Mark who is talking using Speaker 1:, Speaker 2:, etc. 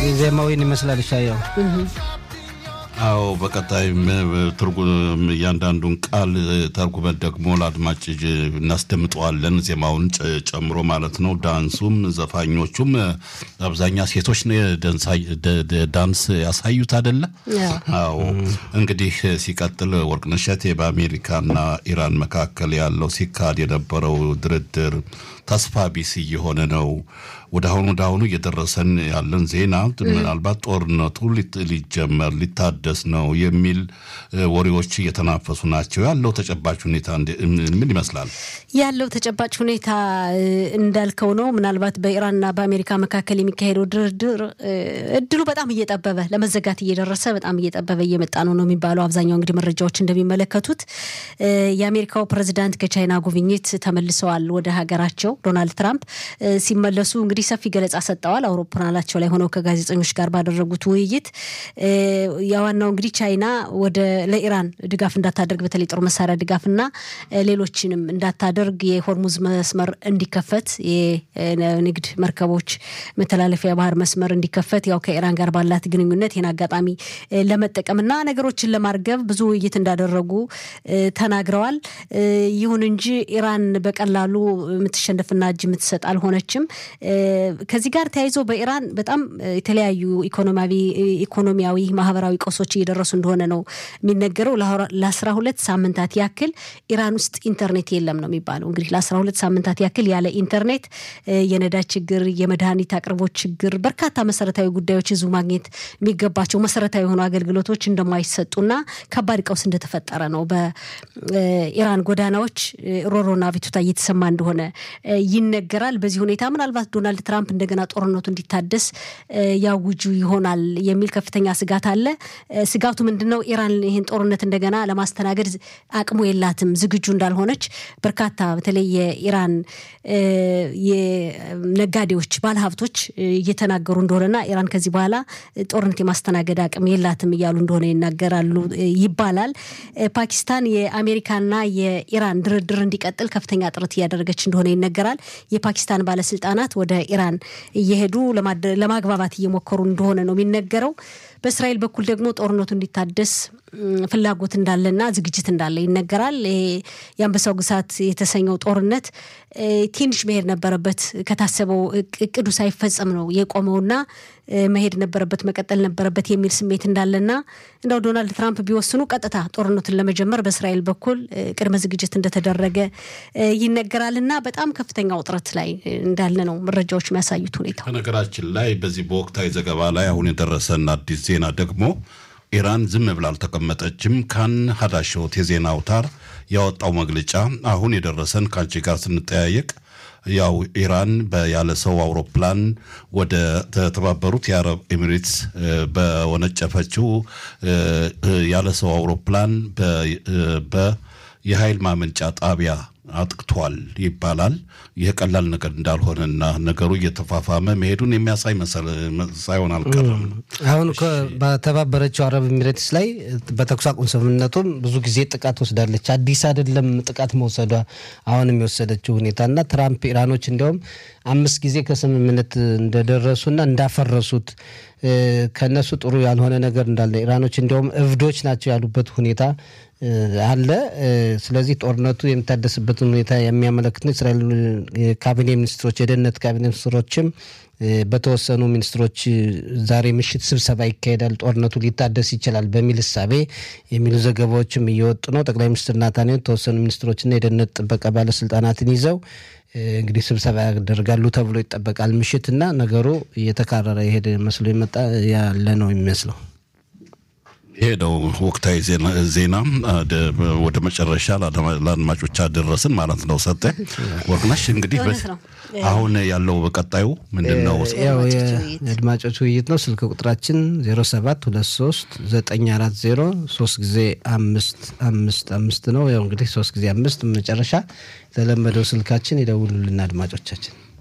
Speaker 1: ዜማዊን ይመስላል ሻየው
Speaker 2: አዎ በቀጣይም ትርጉም እያንዳንዱን ቃል ተርጉመን ደግሞ ለአድማጭ እናስደምጠዋለን። ዜማውን ጨምሮ ማለት ነው። ዳንሱም ዘፋኞቹም አብዛኛ ሴቶች ዳንስ ያሳዩት አይደለ? አዎ እንግዲህ ሲቀጥል ወርቅነሽ እሸቴ በአሜሪካና ኢራን መካከል ያለው ሲካሄድ የነበረው ድርድር ተስፋ ቢስ እየሆነ ነው። ወደ አሁኑ ወደ አሁኑ እየደረሰን ያለን ዜና ምናልባት ጦርነቱ ሊጀመር ሊታደስ ነው የሚል ወሬዎች እየተናፈሱ ናቸው። ያለው ተጨባጭ ሁኔታ ምን ይመስላል?
Speaker 3: ያለው ተጨባጭ ሁኔታ እንዳልከው ነው። ምናልባት በኢራንና በአሜሪካ መካከል የሚካሄደው ድርድር እድሉ በጣም እየጠበበ ለመዘጋት እየደረሰ በጣም እየጠበበ እየመጣ ነው ነው የሚባለው። አብዛኛው እንግዲህ መረጃዎች እንደሚመለከቱት የአሜሪካው ፕሬዚዳንት ከቻይና ጉብኝት ተመልሰዋል ወደ ሀገራቸው። ዶናልድ ትራምፕ ሲመለሱ እንግዲህ ሰፊ ገለጻ ሰጠዋል። አውሮፕላናቸው ላይ ሆነው ከጋዜጠኞች ጋር ባደረጉት ውይይት የዋናው እንግዲህ ቻይና ወደ ለኢራን ድጋፍ እንዳታደርግ በተለይ ጦር መሳሪያ ድጋፍና ሌሎችንም እንዳታደርግ የሆርሙዝ መስመር እንዲከፈት የንግድ መርከቦች መተላለፊያ ባህር መስመር እንዲከፈት ያው ከኢራን ጋር ባላት ግንኙነት ይህን አጋጣሚ ለመጠቀምና ነገሮችን ለማርገብ ብዙ ውይይት እንዳደረጉ ተናግረዋል። ይሁን እንጂ ኢራን በቀላሉ የምትሸነፍና እጅ የምትሰጥ አልሆነችም። ከዚህ ጋር ተያይዞ በኢራን በጣም የተለያዩ ኢኮኖሚያዊ፣ ማህበራዊ ቀውሶች እየደረሱ እንደሆነ ነው የሚነገረው። ለአስራ ሁለት ሳምንታት ያክል ኢራን ውስጥ ኢንተርኔት የለም ነው የሚባለው። እንግዲህ ለአስራ ሁለት ሳምንታት ያክል ያለ ኢንተርኔት የነዳጅ ችግር፣ የመድኃኒት አቅርቦት ችግር፣ በርካታ መሰረታዊ ጉዳዮች ህዝቡ ማግኘት የሚገባቸው መሰረታዊ የሆኑ አገልግሎቶች እንደማይሰጡና ከባድ ቀውስ እንደተፈጠረ ነው። በኢራን ጎዳናዎች ሮሮና ቤቱታ እየተሰማ እንደሆነ ይነገራል። በዚህ ሁኔታ ምናልባት ዶናልድ ትራምፕ እንደገና ጦርነቱ እንዲታደስ ያውጁ ይሆናል የሚል ከፍተኛ ስጋት አለ። ስጋቱ ምንድን ነው? ኢራን ይህን ጦርነት እንደገና ለማስተናገድ አቅሙ የላትም፣ ዝግጁ እንዳልሆነች በርካታ በተለይ የኢራን የነጋዴዎች ባለሀብቶች እየተናገሩ እንደሆነና ኢራን ከዚህ በኋላ ጦርነት የማስተናገድ አቅም የላትም እያሉ እንደሆነ ይናገራሉ ይባላል። ፓኪስታን የአሜሪካና የኢራን ድርድር እንዲቀጥል ከፍተኛ ጥረት እያደረገች እንደሆነ ይነገራል። የፓኪስታን ባለስልጣናት ወደ ኢራን እየሄዱ ለማግባባት እየሞከሩ እንደሆነ ነው የሚነገረው። በእስራኤል በኩል ደግሞ ጦርነቱ እንዲታደስ ፍላጎት እንዳለና ዝግጅት እንዳለ ይነገራል። የአንበሳው ግሳት የተሰኘው ጦርነት ትንሽ መሄድ ነበረበት። ከታሰበው እቅዱ ሳይፈጸም ነው የቆመውና መሄድ ነበረበት፣ መቀጠል ነበረበት የሚል ስሜት እንዳለና እንደው ዶናልድ ትራምፕ ቢወስኑ ቀጥታ ጦርነቱን ለመጀመር በእስራኤል በኩል ቅድመ ዝግጅት እንደተደረገ ይነገራልና በጣም ከፍተኛ ውጥረት ላይ እንዳለ ነው መረጃዎች የሚያሳዩት ሁኔታ።
Speaker 2: በነገራችን ላይ በዚህ በወቅታዊ ዘገባ ላይ አሁን የደረሰን አዲስ ዜና ደግሞ ኢራን ዝም ብላ አልተቀመጠችም። ካን ሀዳሾት የዜና አውታር ያወጣው መግለጫ አሁን የደረሰን ከአንቺ ጋር ስንጠያየቅ ያው ኢራን ያለ ሰው አውሮፕላን ወደ ተባበሩት የአረብ ኤሚሬትስ በወነጨፈችው ያለ ሰው አውሮፕላን የኃይል ማመንጫ ጣቢያ አጥቅቷል ይባላል። ይህ ቀላል ነገር እንዳልሆነና ነገሩ እየተፋፋመ መሄዱን የሚያሳይ ሳይሆን አልቀረም።
Speaker 1: አሁን በተባበረችው አረብ ኤሚሬትስ ላይ በተኩስ አቁም ስምምነቱም ብዙ ጊዜ ጥቃት ወስዳለች። አዲስ አይደለም ጥቃት መውሰዷ አሁንም የወሰደችው ሁኔታና ትራምፕ ኢራኖች እንዲያውም አምስት ጊዜ ከስምምነት እንደደረሱና እንዳፈረሱት ከነሱ ጥሩ ያልሆነ ነገር እንዳለ ኢራኖች እንዲያውም እብዶች ናቸው ያሉበት ሁኔታ አለ። ስለዚህ ጦርነቱ የሚታደስበትን ሁኔታ የሚያመለክት ነው። እስራኤል ካቢኔ ሚኒስትሮች፣ የደህንነት ካቢኔ ሚኒስትሮችም በተወሰኑ ሚኒስትሮች ዛሬ ምሽት ስብሰባ ይካሄዳል፣ ጦርነቱ ሊታደስ ይችላል በሚል እሳቤ የሚሉ ዘገባዎችም እየወጡ ነው። ጠቅላይ ሚኒስትር ናታንያሁ የተወሰኑ ሚኒስትሮችና የደህንነት ጥበቃ ባለስልጣናትን ይዘው እንግዲህ ስብሰባ ያደርጋሉ ተብሎ ይጠበቃል። ምሽትና ነገሩ እየተካረረ የሄደ መስሎ የመጣ ያለ ነው የሚመስለው።
Speaker 2: ይሄ ነው ወቅታዊ ዜና ወደ መጨረሻ ለአድማጮች አደረስን ማለት ነው። ሰጠ ወርቅነሽ እንግዲህ አሁን ያለው በቀጣዩ ምንድን ነው?
Speaker 1: ያው የአድማጮች ውይይት ነው። ስልክ ቁጥራችን 07 23 940 ሶስት ጊዜ አምስት አምስት አምስት ነው። ያው እንግዲህ ሶስት ጊዜ አምስት መጨረሻ የተለመደው ስልካችን ይደውሉልን አድማጮቻችን